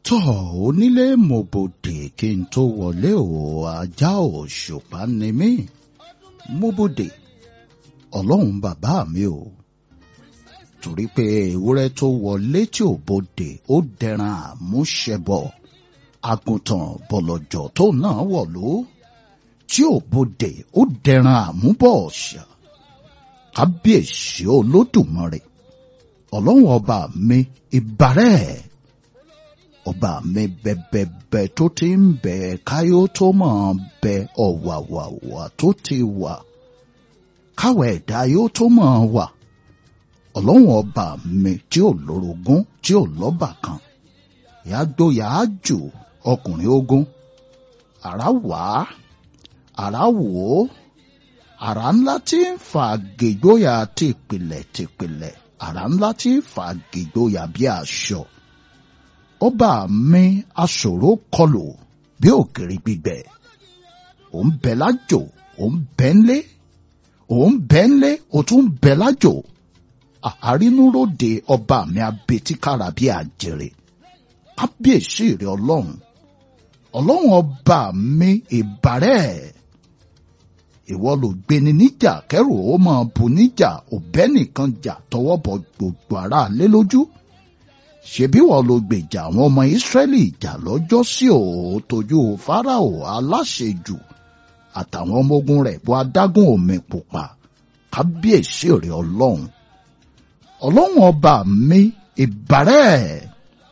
tọ́ onílé mo bòdè kí n tó wọlé o ajá òṣùpá ni mí mo bòdè ọlọ́run bàbá mi o torí pé ewúrẹ́ tó wọlé tí ò bòdè ó dẹran àmúṣẹbọ àgùntàn bọ̀lọ̀jọ̀ tó náà wọ̀lú tí ò bòdè ó dẹran àmúbọ̀ ọ̀ṣà kábíyèsí olódùmarè ọlọ́run ọba mi ìbàrẹ̀ ọba mi bẹ̀bẹ̀bẹ̀ tó ti ń bẹ̀ káyó tó máa bẹ ọ̀wàwàwà tó ti wà káwọ̀ ẹ̀dá yóò tó máa wà ọlọ́run ọba mi tí ò lórogún tí ò lọ́bàkan yàgbóyà ájò ọkùnrin ogun àrá wá àrá wò ó àrá ńlá tí ń fa gègbóyà tìpìlẹ̀ tìpìlẹ̀ àrá ńlá tí ń fa gègbóyà bí aṣọ ọba mi aṣòro kọlù bí òkèrè gbígbẹ òun bẹ lájò òun bẹ ńlé òun bẹ ńlé òun tún bẹ lájò àrínúròde ọba mi abetíkára bí àjèrè kábíyèsí rẹ ọlọ́run ọlọ́run ọba mi ìbàrẹ̀ ìwọ ló gbéni níjà kẹrù ó máa bu níjà òbẹ nìkan jà tọwọ́ bọ gbogbo ara lé lójú ṣebí wọn ló gbèjà àwọn ọmọ ìsírẹ́lì ìjà lọ́jọ́ sí òótójú fáráò aláṣejù àtàwọn ọmọ ogun rẹ̀ bó adágún omi pupa kábíyèsí rẹ ọlọ́run ọlọ́run ọba mi ìbàrẹ̀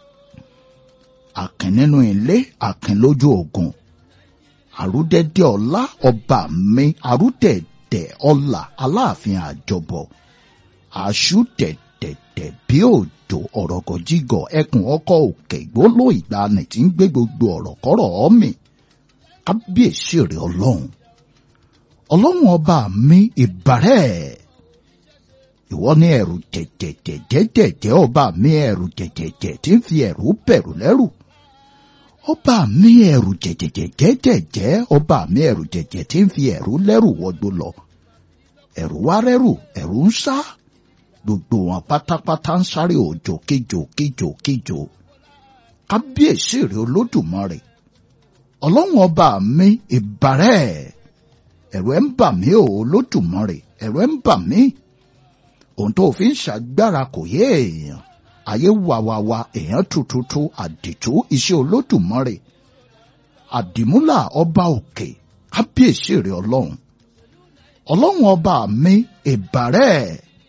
àkìn nínú ilé àkìn lójú ogun àrúdẹ̀dẹ̀ ọlá ọba mi àrúdẹ̀dẹ̀ ọlá aláàfin àjọbọ àṣùdẹ̀dẹ̀dẹ̀ bí òjò ọ̀rọ̀gọ̀jígọ̀ ẹkùn ọkọ̀ òkè gbóló ìgbàanì tí ń gbé gbogbo ọ̀rọ̀ kọ́rọ̀ ọ́mì kábíyèsí rẹ̀ ọlọ́run ọlọ́run ọba mi ìbàrẹ̀ ìwọ ní ẹ̀rù jẹ̀jẹ̀jẹ̀jẹ̀jẹ̀ ọba mi ẹ̀rù jẹ̀jẹ̀jẹ̀ tí ń fi ẹ̀rù bẹ̀rù lẹ́rù ọba mi ẹ̀rù jẹ̀jẹ̀jẹ̀jẹ̀jẹ̀ ọba mi ẹ̀rù jẹ̀jẹ̀ tí ń fi ẹ̀rù lẹ́rù wọgbó lọ ẹ̀rù wá rẹ́rù ẹ̀rù ń sá gbogbo wọn pátápátá ń sáré òjò kíjò kíjò kíjò kábíyèsí rẹ̀ olódùmarè ọlọ́run ọba mi ìbàrẹ̀ ẹ̀rù ẹ̀ ń bà mí o olódùmarè ẹ̀rù ẹ̀ ń bà mí ohun tó fi ń ṣàgbára kò yé èèyàn ayé wàwàwà èèyàn tututu àdìtú iṣẹ́ olódùmarè àdìmúlà ọba òkè kábíyèsí rẹ̀ ọlọ́run ọlọ́run ọba mi ìbàrẹ̀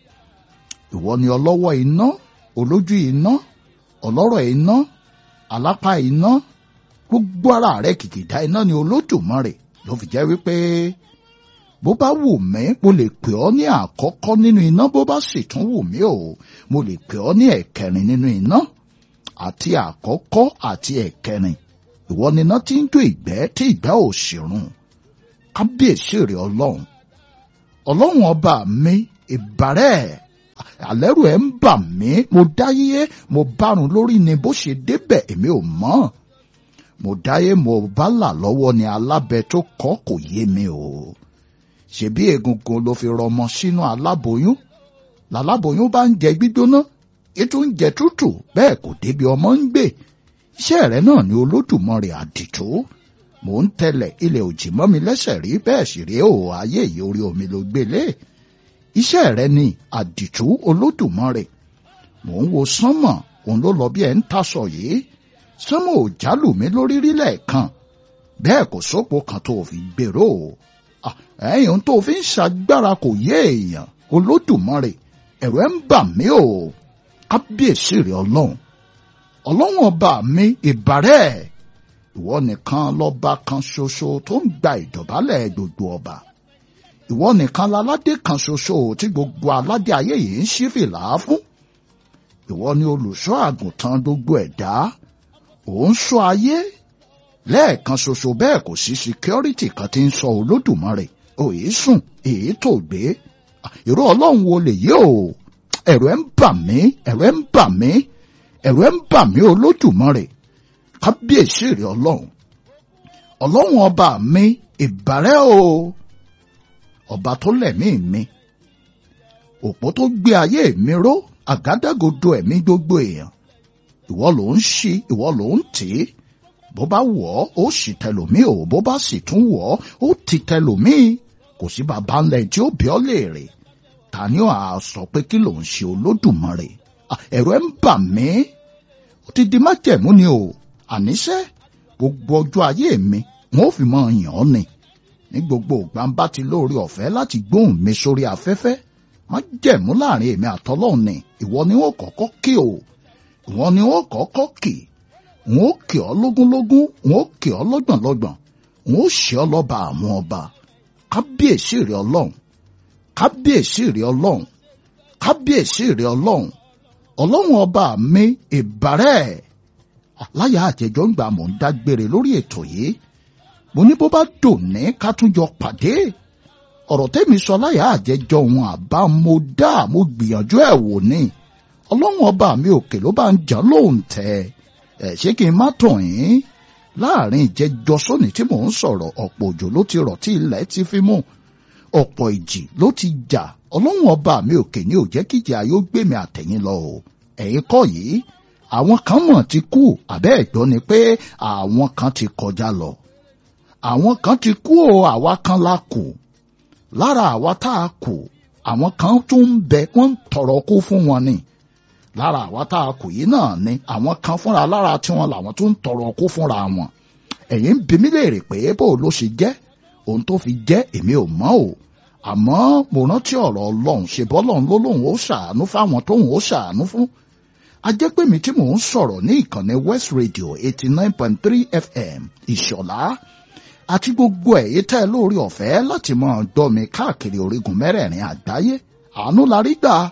ìwọ ni ọlọ́wọ́ iná olójú iná ọlọ́rọ̀ iná alápá iná gbogbo ara rẹ̀ kìkìdá iná ni olódùmarè ló fi jẹ́ wípé bó bá wù mí mo lè pè ọ́ ní àkọ́kọ́ nínú iná bó bá sì tún wù mí o mo lè pè ọ́ ní ẹ̀kẹrin nínú iná àti àkọ́kọ́ àti ẹ̀kẹrin ìwọ ni iná tí ń jó ìgbẹ́ tí ìgbẹ́ ò sì run kábíyèsí rẹ̀ ọlọ́run ọlọ́run ọba mi ìbàrẹ̀ àlẹ́rù ẹ̀ ń bà mí mo dáyé mo bárun lórí ni bó ṣe débẹ̀ èmi ò mọ̀ mo dáyé mo bá là lọ́wọ́ ni alábẹ tó kọ́ kò yé mi o ṣebí egungun ló fi rọmọ sínú aláboyún láláboyún bá ń jẹ gbígbóná ètò ń jẹ tútù bẹ́ẹ̀ kò débi ọmọ ń gbé iṣẹ́ rẹ̀ náà ni olódùmarè àdìtú mò ń tẹ̀lẹ̀ ilẹ̀ òjì mọ́ mi lẹ́sẹ̀ rí bẹ́ẹ̀ sì rí o ayé yìí orí omi ló gbélé iṣẹ́ rẹ̀ ni àdìtú olódùmarè mò ń wo sánmọ̀ òun ló lọ bí ẹ ń tasọ̀ yìí sánmọ̀ ò jálù mí lórí rí lẹ́ẹ̀kan bẹ́ẹ̀ kò sópo kan tó fi gbèrò ẹ̀yìn tó fi ń ṣàgbára kò yé èèyàn olódùmarè ẹ̀rù ẹ̀ ń bà mí o kábíyèsí rẹ̀ ọlọ́run ọlọ́run ọba mi ìbàrẹ̀ ìwọ nìkan lọ́ba kan ṣoṣo tó ń gba ìdọ̀bálẹ̀ gbogbo ọba ìwọ nìkan láládé kan ṣoṣo tí gbogbo aládé ayé yìí ń ṣí fìlà fún ìwọ ni olùṣọ́ àgùntàn gbogbo ẹ̀dá òun ṣọ́ ayé lẹ́ẹ̀kan ṣoṣo bẹ́ẹ̀ kò sí síkírọ́rìtì kan tí ń sọ olódùmarè òye sùn èyí tó gbé ìró ọlọ́run wo lè yé o ẹ̀rù ẹ̀ ń bà mí ẹ̀rù ẹ̀ ń bà mí ẹ̀rù ẹ̀ ń bà mí olódùmarè kábíyèsí rẹ̀ ọlọ́run ọlọ́run ọba mi ìbàrẹ̀ o ọba tó lẹ̀mí mi òpó tó gbé ayé mi ró àgádágodo ẹ̀mí gbogbo èèyàn ìwọ ló ń ṣí ìwọ ló ń tì í bó bá wọ̀ ọ́ ó sì tẹlòmíì o bó bá sì tún wọ̀ ọ́ ó ti tẹlòmíì kò sí bàbá ńlẹ̀ tí ó bí ọ́ léèrè ta ni ó à sọ pé kí ló ń ṣe olódùmarè ẹ̀rọ ẹ̀ ń bà mí ó ti di májẹ̀mú ni o àníṣe gbogbo ọjọ́ ayé mi wọn ò fi mọ yàn ọ́ ni ní gbogbo ìgbà ń bá ti lóore ọ̀fẹ́ láti gbóhùn mi sórí afẹ́fẹ́ májẹ̀mú láàrin èmi àtọ́lọ́run ni ìwọ ni ó kọ́kọ́ kí o ìwọ ni ó kọ́kọ́ kì wọn ó kì ọ́ lógúnlógún wọn ó kì ọ́ lọ́gbọ̀nlọ́gbọ̀n wọn ó ṣe ọ́ lọ́ba àwọn ọba kábíyèsí rẹ ọlọ́run kábíyèsí rẹ ọlọ́run kábíyèsí rẹ ọlọ́run ọlọ́run ọba mi ìbàrẹ̀ láyà àjẹjọ́ ń gbà mọ̀ ń dágbére lórí ètò yìí mo ní bó bá dòní ká tún jọ pàdé ọ̀rọ̀ tẹ́mi sọ láyà àjẹjọ́ òun àbá mo dá mo gbìyànjú ẹ̀ wò ní ọlọ́run ọba mi òkè ló bá ń jà lóhùn tẹ̀ ẹ̀ ṣé kí n má tàn yín láàrin ìjẹjọ sóní tí mò ń sọ̀rọ̀ ọ̀pọ̀ òjò ló ti rọ̀ tí ilẹ̀ ti fi mú ọ̀pọ̀ ìjì ló ti jà ọlọ́run ọba mi òkè ní ò jẹ́ kíjà yóò gbé mi àtẹ̀yìn lọ o ẹ̀yin kọ́ yìí àwọn kan mọ̀ ti kú àbẹ́ ẹ̀gbọ́n ni pé àwọn kan ti kọjá lọ àwọn kan ti kú o àwa kan la kù lára àwa tá a kù àwọn kan tún ń bẹ wọ́n ń tọrọ kú fún wọn ni lára àwa tá a kù yìí náà ni àwọn kan fúnra lára tiwọn làwọn tún ń tọrọ kú fúnra wọn ẹ̀yin ń bi mí léèrè pé bó ló ṣe jẹ́ ohun tó fi jẹ́ èmi ò mọ̀ o àmọ́ mo rántí ọ̀rọ̀ ọlọ́run ṣe bọ́lọ́run ló lóun ó ṣàánú fáwọn tóun ó ṣàánú fún ajẹ́pẹ̀mí tí mò ń sọ̀rọ̀ ní ìkànnì West Radio eighty nine point three FM ìṣọ̀lá àti gbogbo ẹ̀yẹ tẹ́ lórí ọ̀fẹ́ láti máa gbọ́ mi káàkiri orígun mẹ́rẹ̀ẹ̀rin àgbáyé àánú la rí gbà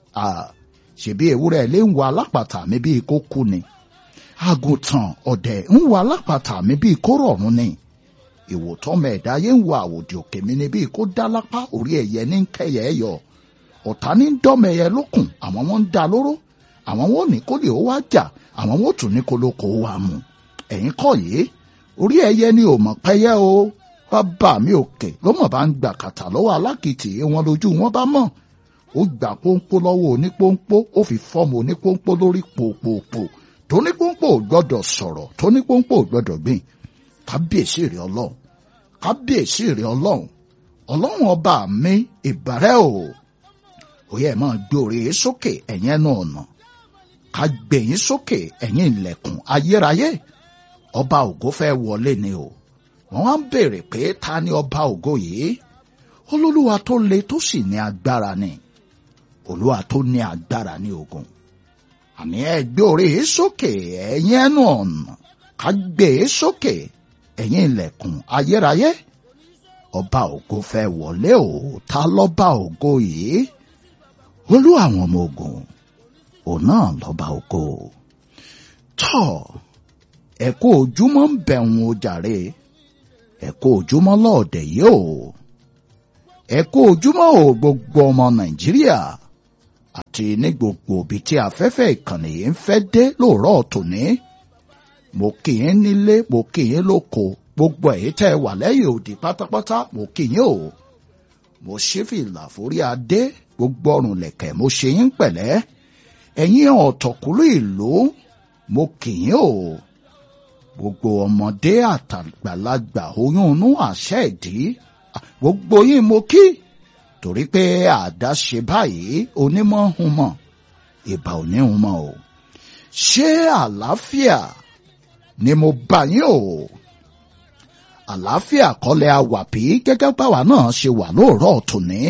ṣèbí ewúrẹ́ ilé ń wo alápàtà mi bíi kó kú ni àgùntàn ọ̀dẹ̀ ń wo alápàtà mi bíi kó rọ̀rùn ni ìwòtọ́ mẹ́ẹ̀dá yé ń wo àwòdì òkè mi ni bíi kó dá lápá orí ẹ̀yẹ ní kẹyẹ yọ ọ̀tá ní dọ́mẹyẹ lókùn àwọn wọn ń da lóró àwọn wọn ò ní kó lè ó wá jà àwọn wọn ò tún ní kó ló kó wá mu ẹ̀yin kọ́ yìí orí ẹyẹ ni ò mọ̀ pẹ́yẹ́ o bàbá mi òkè ló mọ̀ bá ń gbà kàtà lọ́wọ́ alákìtì wọn lójú wọn bá mọ̀ ó gbà pónpó lọ́wọ́ onípónpó ó fi fọ́ọ̀mù onípónpó lórí pòpòpò tónípónpó ò gbọ́dọ̀ sọ̀rọ̀ tónípónpó ò gbọ́dọ̀ gbìn kábíyèsí rẹ ọlọ́run kábíyèsí rẹ ọlọ́run ọlọ́run ọba mi ìbàrẹ́ o òye ẹ̀ máa gbé orí sókè ẹ̀yìn ẹnu ọ̀nà ká gbẹ̀yìn sókè ẹ̀yìn ilẹ̀kùn ayérayé ọba ògo fẹ́ wọlé ni o wọ́n wá ń béèrè pé ta ni ọba ògo yìí olólùwà tó le tó sì ní agbára ni olúwa tó ní agbára ní ogun àní ẹ gbé orí sókè ẹ̀yìn ẹnu ọ̀nà ká gbé e sókè ẹ̀yìn ilẹ̀kùn ayérayé ọba ògo fẹ́ wọlé o ta lọ́ba ògo yìí olú àwọn ọmọ ogun òun náà lọ́ba ògo tọ́ ẹ kú ojúmọ́ ń bẹ̀rùn o jàre ẹ kú ojúmọ́ lọ́ọ̀dẹ̀ yìí o ẹ kú ojúmọ́ o gbogbo ọmọ nàìjíríà àti ní gbogbo òbí tí afẹ́fẹ́ ìkànnì yìí ń fẹ́ dé lóòrọ̀ tòní mo kì í nílé mo kì í lóko gbogbo èyí tẹ́ ẹ wà lẹ́yìn òdì pátápátá mo kì í o mo ṣí fìlà forí adé gbogbo ọrùn lẹ̀kẹ̀ mo ṣe yín pẹ̀lẹ́ ẹ̀yin ọ̀tọ̀kùlú ìlú mo kì í o gbogbo ọmọdé àtàgbàlagbà oyún inú àṣẹ ìdí gbogbo yín mo kí torí pé àdáṣe báyìí onímọ̀ hun mọ̀ ìbà ò ní hun mọ̀ o ṣé àlàáfíà ni mo bá yín o àlàáfíà kọ́lẹ̀ àwà bí gẹ́gẹ́ báwa náà ṣe wà lóòrọ̀ tòní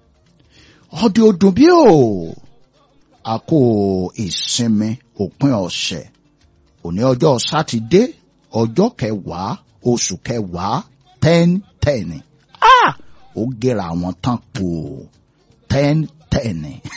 ọdẹ ọdún bí o a kó ìsinmi òpin ọ̀sẹ̀ òní ọjọ́ sátidé ọjọ́ kẹwàá oṣù kẹwàá ten ten ah ó gera àwọn tán pò ten ten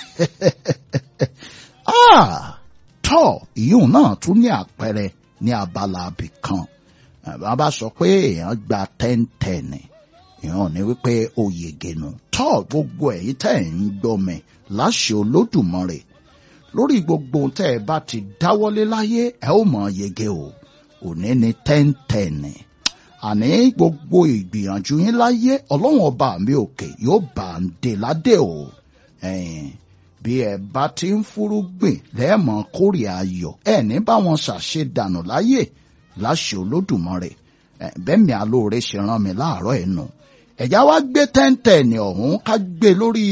ah tọ́ ìyóò náà tún ní àpẹẹrẹ ní abala abì kan bàbá sọ pé èèyàn gba ten ten èèyàn ní wípé ó yege nù tọ́ gbogbo èyí tẹ́ ẹ̀ ń gbọ́ mi láṣẹ olódùmarè lórí gbogbo tẹ́ ẹ bá ti dáwọ́lé láyé ẹ ó mọ̀ yege o òní ni ten ten àní gbogbo ìgbìyànjú yín láyé ọlọ́run ọba mi òkè yóò bá ń dé ládé o bí ẹ bá ti ń fúrúgbìn lẹ́ẹ̀mọ́ kórè ayọ̀ ẹ ní báwọn ṣàṣe dànù láyè láṣẹ olódùmarè bẹ́ẹ̀mi alóore ṣe rán mi láàárọ̀ ẹ̀ nù ẹ̀já wá gbé tẹ́ńtẹ̀ẹ̀nì ọ̀hún ká gbé lórí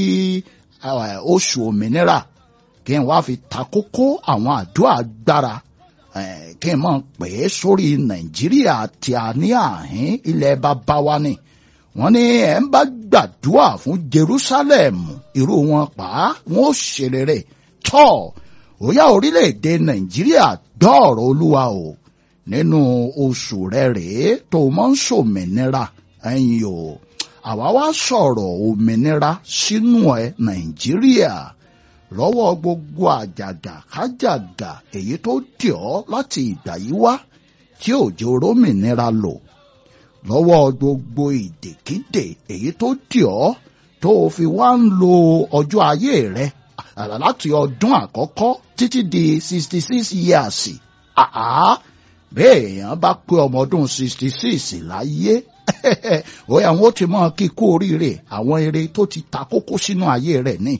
oṣù òmìnira kí n wá fi ta kókó àwọn àdúrà agbára kí n mọ̀ pé sórí nàìjíríà tí a ní àhín ilẹ̀ bàbá wa ni wọ́n ní ẹ̀ ń bá gbàdúrà fún jerusalem irú wọn pa á wọn ó ṣe rere tọ́ òyà orílẹ̀-èdè nàìjíríà gbọ́ ọ̀rọ̀ olúwa o nínú oṣù rẹ̀ rèé tó mọ́ ń ṣòmìnira ẹ̀yin o àwa wá sọ̀rọ̀ òmìnira sínú ẹ̀ nàìjíríà lọ́wọ́ gbogbo àjàgà kájàgà èyí tó dì ọ́ láti ìgbà yìí wá tí òjò rómìnira lò lọ́wọ́ gbogbo ìdèkídè èyí tó dì ọ́ tó o fi wá ń lo ọjọ́ ayé rẹ láti ọdún àkọ́kọ́ títí di sixty six years àá bẹ́ẹ̀ èèyàn bá pé ọmọ ọdún sixty six láyé ó yẹ àwọn ó ti mọ kíkó oríire àwọn eré tó ti ta kókó sínú ayé rẹ̀ ní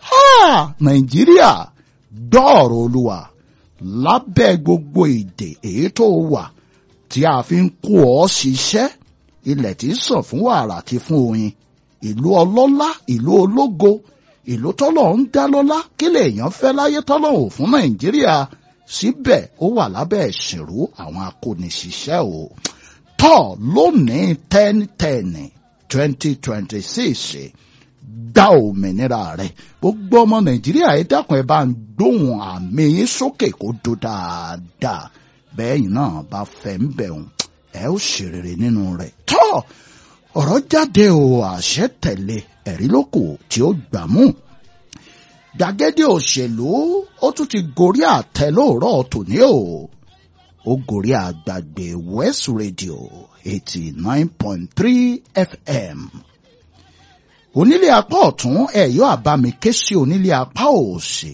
nàìjíríà gbọ́ ọ̀rọ̀ olúwa lábẹ́ gbogbo ìdè èyí tó wà tí a fi ń kó ọ ṣiṣẹ́ ilẹ̀ tí ń sàn fún wàrà àti fún oyin ìlú ọlọ́lá ìlú ológo ìlú tọ́lọ̀ ń dá lọ́lá kí lèèyàn fẹ́ láyé tọ́lọ̀ ò fún nàìjíríà síbẹ̀ ó wà lábẹ́ ìṣìrú àwọn akóniṣiṣẹ́ o tọ́ lónìí ten ten twenty twenty six gba òmìnira rẹ gbogbo ọmọ nàìjíríà ẹ dákun ẹ bá ń gbóhùn àmì yín sókè kó dó dáadáa bẹ́ẹ̀ yìí náà bá fẹ́ ń bẹ̀rùn ẹ ó ṣe rere nínú rẹ̀ tọ́ ọ̀rọ̀ jáde o àṣẹ tẹ̀lé ẹ̀rí lóko tí ó gbà mú gbàgede òṣèlú ó tún ti gorí àtẹ lóòrọ̀ tòní o ó gorí àgbàgbé west radio eighty nine point three fm onílé apá ọ̀tún ẹ̀yọ́ àbámi ké sí onílé apá òsì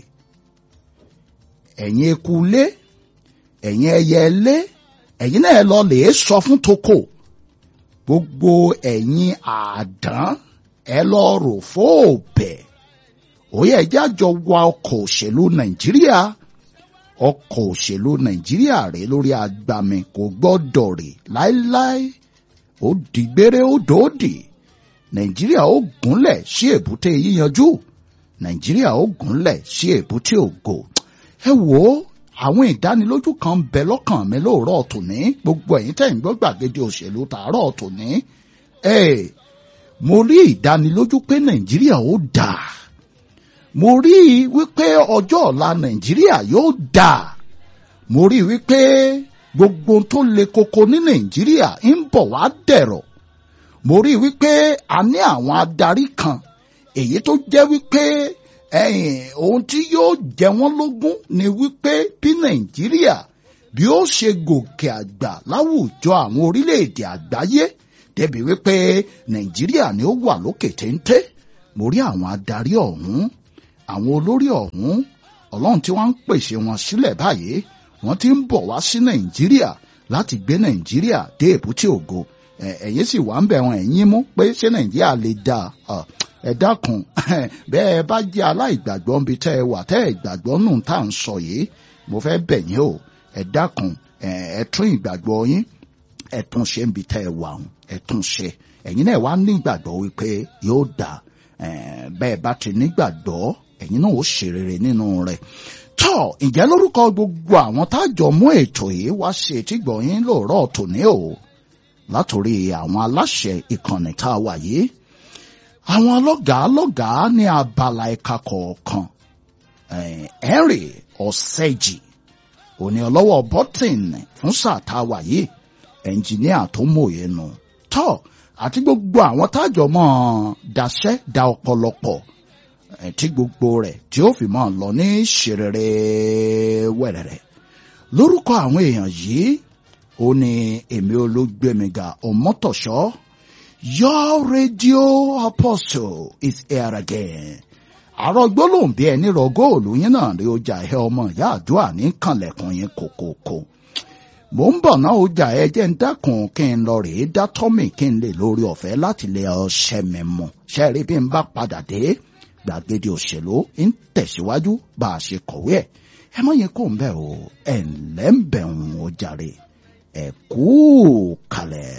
ẹ̀yin eku lé ẹ̀yin ẹyẹ lé ẹ̀yin náà lọ lè sọ fún toko gbogbo ẹ̀yin àdán ẹ lọ rò fóòbẹ̀ òye ẹjẹ́ àjọ wa ọkọ̀ òṣèlú nàìjíríà ọkọ̀ òṣèlú nàìjíríà rè lórí agbami kò gbọ́dọ̀ rè láéláé ó dìgbére ó dòódì nàìjíríà ó gúnlẹ̀ sí èbúté yíyanjú nàìjíríà ó gúnlẹ̀ sí èbúté ògo ẹ wò ó àwọn ìdánilójú kan ń bẹ lọ́kàn mi lóòrọ̀ tòní gbogbo ẹ̀yin tẹ̀ ń gbọ́ gbàgede òṣèlú tààrọ̀ tòní ẹ mo rí ìdánilójú pé nàìjíríà ó dà mo rí i wípé ọjọ́ ọ̀la nàìjíríà yóò dà mo rí i wípé gbogbo tó le koko ní nàìjíríà ń bọ̀ wá dẹ̀rọ̀ mo rí i wípé a ní àwọn adarí kan èyí tó jẹ́ wípé ẹ̀yìn ohun tí yóò jẹ wọ́n lógún ni wípé bí nàìjíríà bí ó ṣe gòkè àgbà láwùjọ àwọn orílẹ̀-èdè àgbáyé débi wípé nàìjíríà ni ó wà lókè téńté mo rí àwọn adarí ọ̀hún àwọn olórí ọ̀hún ọlọ́run tí wọ́n ń pèsè wọn sílẹ̀ báyìí wọ́n ti ń bọ̀ wá sí nàìjíríà láti gbé nàìjíríà dé èbúté ògo ẹ̀yin sì wà ń bẹ̀ wọn ẹ̀yin mú pé ṣé nàìjíríà lè dáa ẹ dákun bẹ́ẹ̀ bá jẹ́ aláìgbàgbọ́ níbi tẹ́ ẹ wà tẹ́ ẹ gbàgbọ́ nù tá à ń sọ yìí mo fẹ́ bẹ̀ yín o ẹ dákun ẹ tún ìgbàgbọ́ yín ẹ tún ṣe níbi tẹ́ ẹ wà ẹ tún ṣe ẹ̀yin náà wá ní ìgbàgbọ́ wípé yóò dà bẹ́ẹ̀ bá ti nígbàgbọ́ ẹ̀yin náà ó ṣe rere nínú rẹ̀ tọ́ ǹjẹ́ lórúkọ gbogbo àwọn tájọ mú ètò yìí wá ṣe ètìgbọ̀ yín lóòrọ̀ tòní o látòrí àwọn aláṣẹ ìkànnì tá a wà yìí àwọn ọlọ́gàá lọ́gàá ní abala ẹ̀ka kọ̀ọ̀kan henry ọ̀sẹ́jì òní ọlọ́wọ́ bọ́tìn fún sáà tá a wà yìí ẹnjìníà tó mòye nù tọ́ àti gbogbo àwọn tájọ mọ́ daṣẹ́ da ọ̀pọ̀lọpọ̀ tí gbogbo rẹ̀ tí ó fi máa lọ ní ṣerere wẹ̀rẹ̀rẹ̀ lórúkọ àwọn èèyàn yìí ó ní èmi olóògbémiga ọmọtọ̀ṣọ́ Your radio apostle is here again. àrò gbólóhùn bí ẹni rọ góòlù yín náà rí ọjà ẹ ọmọ ìyá àdúrà ní kànlẹ̀kùn yín kòkòkò. mò ń bọ̀ náà ọjà ẹ jẹ́ ń dákun kí n lọ rèé dá tọ́mì kí n lè lórí ọ̀fẹ́ láti lè ọṣẹ mi mu. ṣe rí bí n bá padà dé gbàgede òṣèlú ń tẹ̀síwájú bá a ṣe kọ̀wé ẹ̀ ẹ mọ̀ yẹn kó ń bẹ̀ o ẹ̀ ǹlẹ́ ń bẹ̀ ń o jàre ẹ̀ kú kalẹ̀.